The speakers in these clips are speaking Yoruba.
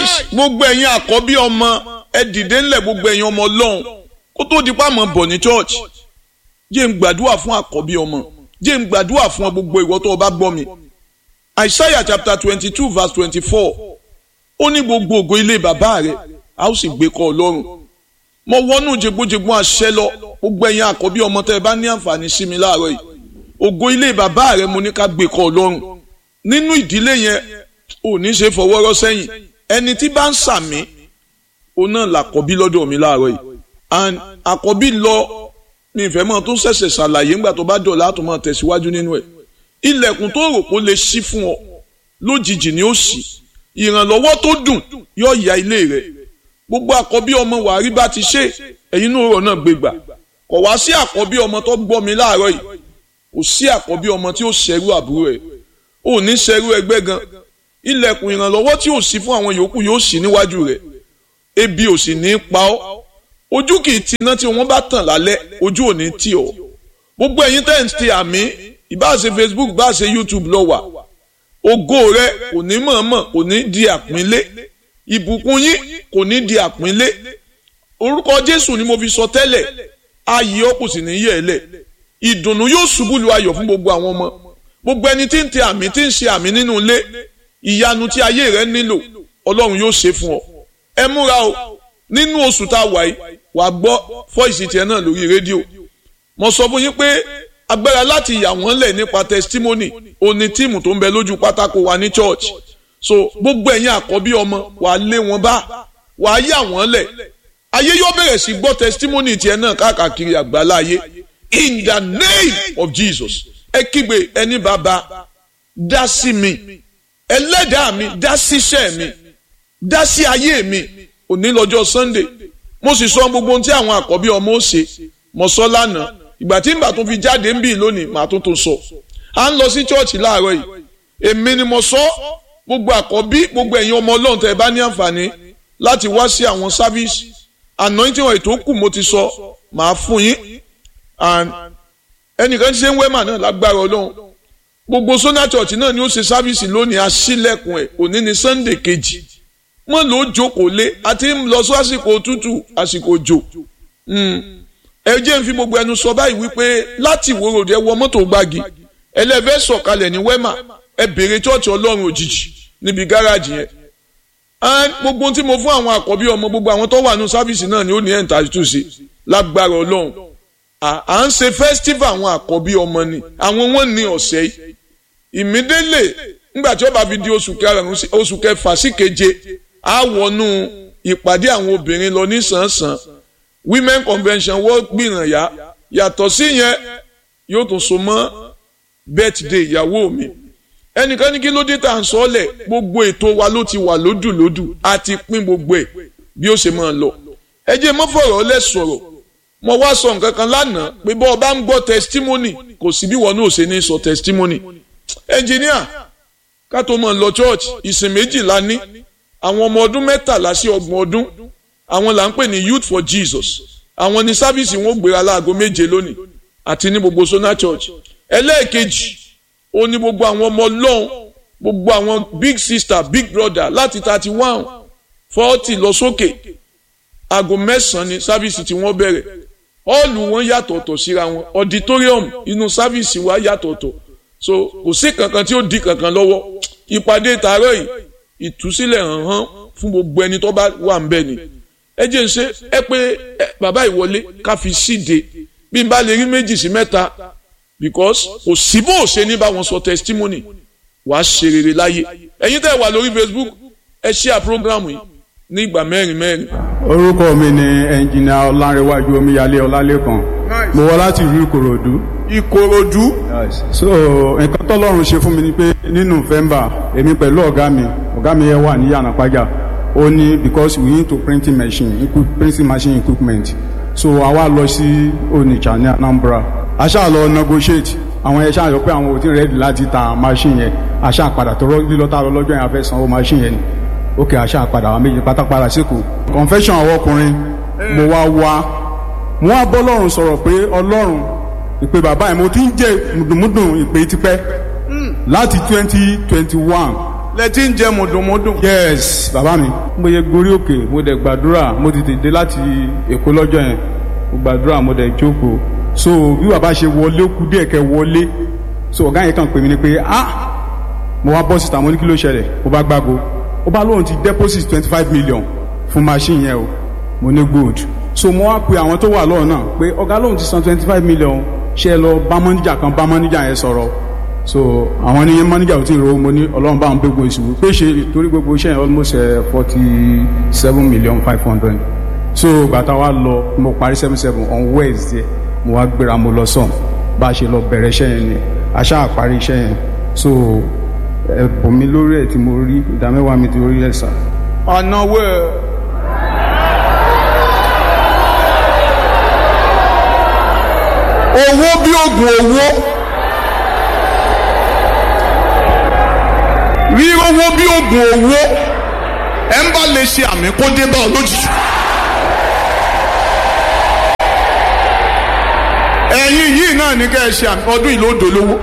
nice gbogbo ẹ̀yin àkọ́bí ọmọ ẹ dìde ńlẹ̀ gbogbo ẹ̀yin ọmọ ọlọ́run kó tó di pa mọ̀ bọ̀ ní church jẹ́ ń gbàdúrà fún àkọ́bí ọmọ jẹ́ ń gbàdúrà fún gbogbo ìwọ tó o bá gbọ́ mi Isaiah chapter twenty two verse twenty four ó ní gbogbo ògo ilé bàbá rẹ̀ a ó sì gbé kọ́ ọlọ́run mo wọnú jẹgbójẹgbó àṣẹ lọ gbogbo ẹ̀yin àkọ́bí ọmọ tẹ́ ẹ bá ní àǹfààní sí mi láàárọ̀ yìí ògo ilé bàbá rẹ̀ mo ní ká gbé kọ́ ọlọ́run nínú ìdílé yẹn ò ní ṣe fọwọ́rọ́ sẹ́yìn ẹni tí bá ń sàmí òun náà làkọ́bí lọ́dọ̀ mi láàárọ̀ yìí and àkọ́bí lọ mi ìfẹ́ mọ́ tó ṣẹ̀ṣẹ̀ ṣàlàyé ńgbà tó bá dọ̀la tó máa tẹ̀síwájú nínú ẹ̀ ilẹ̀kùn tó rò pé ó lè ṣí fún ọ lójijì ni ó ṣí ìrànlọ́wọ́ tó dùn yóò ya ilé rẹ̀ gbogbo àkọ́bí ọmọ wàrí bá ti ṣe ẹ̀yin inú ọ̀rọ̀ náà gbégbà kò wá sí àkọ́bí ọmọ tó gbọ́ mi láàárọ̀ yìí kò sí àkọ́bí ọmọ tí ó ṣẹrú àbúrò ẹ̀ ò ní ṣẹrú ẹgbẹ́ gan ilẹ̀kùn ìrànlọ́wọ́ tí ò sí fún àwọn yòókù yóò ṣí níwájú rẹ̀ ebi ò sì ní pa ọ́ ojú kì í ti iná tí wọ́n bá tàn lálẹ́ ojú ò ní tì ọ́ gbogbo ẹ̀yin tẹ́ ń ti àmì ìbá ṣe Facebook bá ṣe YouTube lọ wà ògo rẹ kò ní mọ̀ọ́mọ̀ kò ní di àpínlé ìbùkún yín kò ní di àpínlé orúkọ Jésù ni mo fi sọ tẹ́lẹ̀ ayé ọ kò sì ní yẹ̀ ẹ́ lẹ̀ ìdùnnú yóò ṣubú lu ayọ̀ fún gbogbo àwọn ọmọ gbogbo ẹni tí ń ti àmì tí ń ṣe àmì nínú ilé ìyanu tí ayé rẹ nílò Ọlọ́run yóò ṣe fún ọ ẹ múra o nínú oṣù tá a wà yìí wàá gbọ́ fọ́ìsì tiẹ̀ náà lórí rédíò mo sọ fún yín pé agbára láti yà wọ́n lẹ̀ nípa testimony òní tíìmù tó ń bẹ lójú pátákó wa ní church so gbogbo ẹ̀yin àkọ́bí ọmọ wàá lé wọn bá wàá yà wọ́n lẹ̀ ayé yóò bẹ̀rẹ̀ sí gbọ́ testimony tiẹ̀ náà káàkiri àgbáláyé in the name of Jesus ẹ kígbe ẹni bàbá dá sí mi ẹlẹ́dàá mi dá síṣẹ́ mi dá sí ayé mi òní lọ́jọ́ Sunday mo sì sọ gbogbo ohun tí àwọn àkọ́bí ọmọ ó ṣe mo sọ lánàá ìgbà tí mbà tún fi jáde ń bì lónìí màá tún tún sọ à ń lọ sí chọ́ọ̀chì láàárọ̀ yìí èmi ni mo sọ gbogbo àkọ́bí gbogbo ẹ̀yin ọmọ ọlọ́run tẹ́ ẹ bá ní àǹfààní láti wá sí àwọn sáfíìsì anointing oil tó kù mo ti sọ màá fún yín and ẹnìkan ti ṣe ń wẹ́mà náà lágbára ọlọ́run gbogbo sona church náà ni ó ṣe sáfíìsì lónìí aṣílẹ̀kùn ẹ̀ òní ni sunday kejì wọ́n lò ó jókòó lé àti ń lọ sí àsìkò òtútù àsìkò òjò ẹ jẹ́ ń fi gbogbo ẹnu sọ báyìí wípé láti ìwòrò ẹ wọ mọ́tò gbági ẹlẹ́fẹ́ sọ̀kalẹ̀ ní wẹ́mà ẹ bèrè chọ́ọ̀chì ọlọ́run òjijì níbi gáràjì yẹn gbogbo tí mo fún àwọn àkọ́bí ọmọ gbogbo àwọn tó wà ní sáfíìsì náà ni ó ní ẹ̀ ń ta túnṣe lágbára ọlọ́run à ń ṣe festival àwọn àkọ́bí ọmọ ni àwọn wọn ní ọ̀sẹ̀ yìí ìmídélè nígbà tí ó bá fi di oṣù kẹfà sí keje á wọnú ìpàdé àwọn obìnrin lọ ní sàn-sàn women convention wọ́n gbìyànjá yàtọ̀ sí yẹn yóò tún so mọ́ birthday ìyàwó mi ẹnìkan ní kí ló dé tá à ń sọ ọ́lẹ̀ gbogbo ètò wa ló ti wà lódùlódù a ti pín gbogbo ẹ̀ bí ó ṣe máa lọ ẹ jẹ́ mọ́ fọ̀rọ̀ lẹ̀ sọ̀rọ̀ mo wá sọ nǹkan kan lánàá pé bọ́ ọ bá ń gbọ́ testimony kò sí bí wọn náà ṣe ní sọ testimony engineer ká tó mọ̀ lọ church ìsìn méjìlá ní àwọn ọmọ ọdún mẹ́tàlá sí ọgbọ̀n ọdún àwọn là ń pè ní youth for jesus àwọn ní sáfíìsì wọn gbéra láago méje lónìí àti ní gbogbo sona church ẹlẹ́ẹ̀kejì ó ní gbogbo àwọn ọmọ ọlọ́run gbogbo àwọn big sister big brother láti thirty one forty lọ sókè aago mẹ́sàn-án ní sáfíìsì tí wọ́n bẹ̀rẹ̀ ọ́ọ̀lù wọn yàtọ̀ọ̀tọ̀ síra wọn auditorium inú sáfíìsì wa yàtọ̀ọ̀tọ̀ so kò sí kankan tí ó di kankan lọ́wọ́ ìpàdé tààrọ̀ yìí ìtúsílẹ̀ hàn hàn fún gbogbo ẹni tó bá wà ń bẹ̀ ni ẹ jẹ́ ń ṣe ẹ pé bàbá ìwọlé ká fi síde bí n bá lè rí méjì sí mẹ́ta because kò sí bó ṣe ní bá wọn sọ testimony wàá ṣe rere láyé ẹ̀yin tẹ́ wà lórí Facebook ẹ share program yìí ní ìgbà mẹ́rin mẹ́rin. orúkọ mi ni ẹnjìnìà ọlárẹwájú omíyalé ọlálẹ́kan mo wá láti ìlú ìkòròdú. ìkòròdú. so nǹkan tọ́lọ́run ṣe fún mi ni pé ní november èmi pẹ̀lú ọ̀gá mi ọ̀gá mi yẹn wà ní yànnàpájà ó ní because we need to printing machine printing machine equipment so àwa lọ sí onitsha ní anambra a ṣáà lọ negotiate àwọn yẹn ṣáà yọ pé àwọn ò tí ready láti ta machine yẹn a ṣáà padà tọrọ lílọ́tà lọ lọ́jọ́ yẹn a fẹ́ sanwó machine yẹn ni ok a ṣáà padà àwọn méjì pátápátá síkù confession àwọn ọkùnrin mo wá wá mo wá bọ́ lọ́rùn sọ̀rọ̀ pé ọlọ́run ìpè bàbá yẹn mo ti ń jẹ́ mùdùmùdùn ìpè tipẹ́ láti twenty twenty one lẹ ti ń jẹ mùdùnmùdùn. yes bàbá mi mo yẹ gorí òkè mo dẹ̀ gbàdúrà mo ti tètè láti èkó lọ́jọ́ yẹn mo gbàdúrà mo dẹ̀ jókòó so bí bàbá ṣe wọlé ó kú díẹ̀ kẹ́ wọlé so ọ̀gá yẹn kàn pè mí ni pé ah mo wá bọ́ síta mo ní kí ló ṣẹlẹ̀ ó bá gbágo ó bá lóun ti deposit twenty five million fún machine yẹn o mo ní good so mo wá pe àwọn tó wà lọ́wọ́ náà pé ọ̀gá lóun ti san twenty five million ṣe é lọ bá mọ́níjà kan bá mọ́níjà yẹn sọ̀rọ̀ so àwọn ní mọ́níjà ò tí ì ro mo ní ọlọ́run bá wọn gbé gbogbo ìṣòwò pé ṣe torí gbogbo iṣẹ́ yẹn almost forty seven million five hundred so gbàtà wa lọ mo parí seven seven on wednesday mo wá gbéra mo lọ sàn bá a ṣe lọ bẹ̀rẹ̀ iṣẹ́ yẹn ni aṣáà parí iṣẹ́ yẹn so ẹ̀bùn mi lórí ẹ̀ tí mo rí ìdá mẹ́wàá mi ti rí ẹ̀ sà. ọ̀nà wẹ̀. owó bí oògùn owó rí owó bí oògùn owó ẹ ń bá lè ṣe àmì kó dé bá ọ lójijì. ẹ̀yin yìí náà ní ká ẹ ṣe àmì ọdún yìí ló dolówó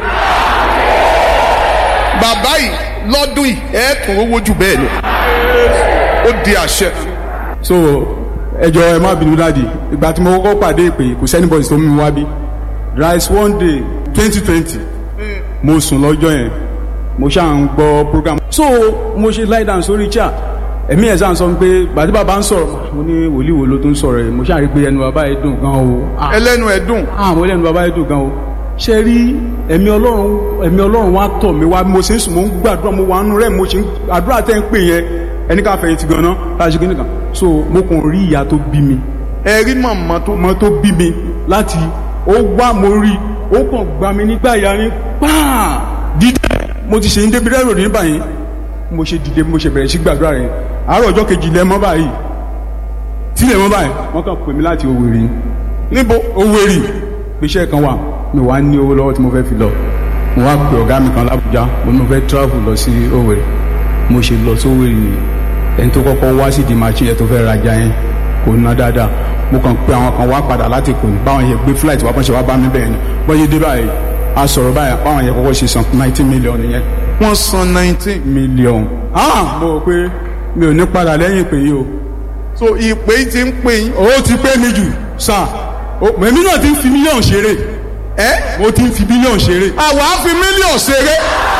bàbá yìí lọ́dún yìí ẹ tún owó jù bẹ́ẹ̀ lọ ó di àṣẹ. so ẹjọ ẹ má bínú dáàdi ìgbà tí mo kọ́kọ́ pàdé ìpè kò sẹ́ni bọ́ọ̀sì tó mú mi wá bí rice one day twenty twenty mo sùn lọ́jọ́ yẹn mo ṣáà ń gbọ́ program so mo ṣe lie down sórí chair ẹ̀mí ẹ̀ sáà sọ pé gbàdí bàbá ń sọ̀rọ̀ mo ní wòlíì wo ló tún sọ̀rọ̀ yìí mo ṣáà rí pé ẹnu bàbá yìí dùn gan o ah ẹlẹ́nu ẹ̀ dùn. ah mo lẹ́nu bàbá yìí dùn gan o ṣe rí ẹ̀mí ọlọ́run ẹ̀mí ọlọ́run wa tọ̀ mí wá mo ṣe ń sùn mo ń gbàdúrà mo wà nù rẹ̀ mo ṣe ń àdúrà tẹ́ ń pè yẹn ẹni ká fẹ̀yìntì gan náà láti ṣe kíni kan so mo kàn rí ìyá tó bí mi ẹ rí màmá tó ọmọ tó bí mi láti ó wá mo rí ó kàn gbá mi nígbà ìyá ni pàà dídé mo ti ṣe ń débi rẹ́rò ní báyìí mo ṣe dìde mo ṣe bẹ̀rẹ̀ sí gbàdúrà rẹ̀ àárọ̀ ọjọ́ kejì lẹ́mọ́ báyìí tí lẹ́mọ́ báyìí wọ́n kàn pè mí láti Òwèrì níbo Òwèrì iṣẹ́ kan wà mi wá ní owó lọ́wọ́ tí mo fẹ́ fi lọ mo wá pe ọ̀gá mi kan l'Ábùjá mo ní mo fẹ́ travel lọ sí Òwèrì mo ṣe lọ sí Òwèrì nìyí ẹni tó kọ́kọ́ wá sí di machine yẹn tó fẹ́ rajà yẹn kò ná dáadáa mo kàn pe àwọn kan wá padà láti kò ní báwọn yẹn gbé flight wá bọ́n ṣe wá bá mi bẹ́ẹ̀ ni bọ́n ṣe dé báyìí a sọ̀rọ̀ báyìí báwọn yẹn kọ́kọ́ ṣe san nineteen million yẹn wọ́n san nineteen. million ah mo rò pé mi ò ní padà lẹ́yìn ìpè yìí o so ìpè yìí ti ń pè yín. owó ti pé mi jù sáà èmi náà ti ń fi mílíọ̀nù ṣeré ẹ mo ti ń fi mílíọ̀nù ṣeré àwa á fi mílíọ̀nù ṣeré.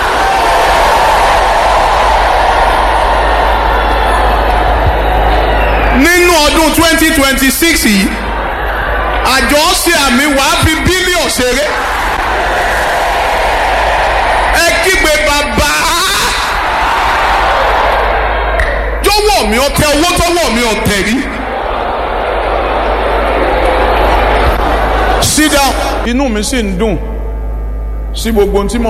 nínú ọdún twenty twenty six yìí àjọ ṣe àmì wàá fi bílíọ̀nù ṣeré. ẹ kígbe bàbá jọ̀wọ́ mi ọtẹ owó tọwọ́ mi ọtẹ rí. sit down inú mi sì ń dùn sí gbogbo ohun tí mo